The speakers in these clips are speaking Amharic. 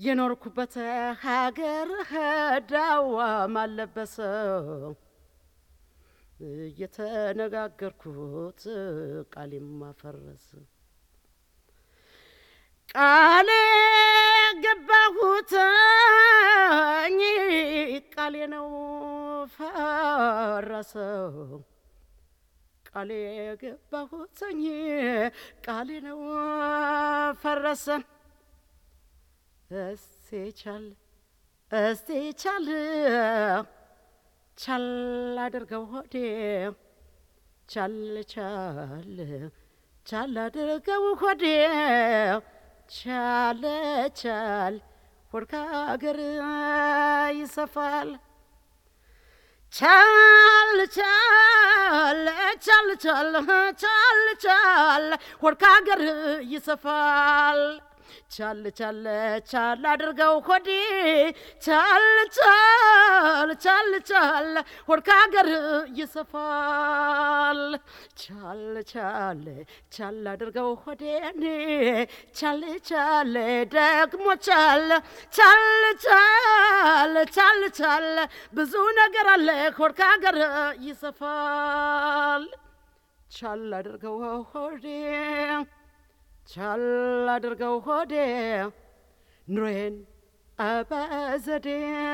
የኖርኩበት ሀገር ዳዋ ማለበሰው እየተነጋገርኩት ቃሌ ማፈረስ ቃሌ ገባሁትኝ ቃሌ ነው ፈረሰው ቃሌ ገባሁትኝ ቃሌ ነው ፈረሰ እስቲ ቻል እስቲ ቻል ቻል አድርገው ሆዴ ቻል ቻል ቻል አድርገው ሆዴ ቻለ ቻል ሆድ ከአገር ይሰፋል ቻል ቻል ቻል ቻል ቻል ቻል ሆድ ከአገር ይሰፋል ቻል ቻል ቻል አድርገው ሆዴ ቻል ቻል ቻል ቻል ሆድ ከአገር ይሰፋል ቻል ቻል ቻል አድርገው ሆዴ ቻል ቻል ደግሞ ቻል ቻል ቻል ቻል ቻል ብዙ ነገር አለ ሆድ ከአገር ይሰፋል ቻል አድርገው ሆዴ ቻል አድርገው ሆዴ ኑሮዬን በዘዴ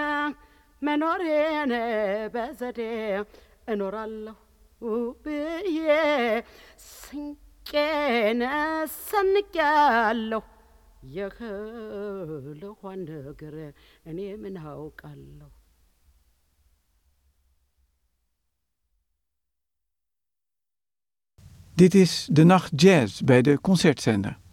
መኖሬን በዘዴ እኖራለሁ ብዬ ስንቄን ሰንቄያለሁ። የህልኋን ነገር እኔ ምን አውቃለሁ? Dit is De Nacht Jazz bij de Concertzender.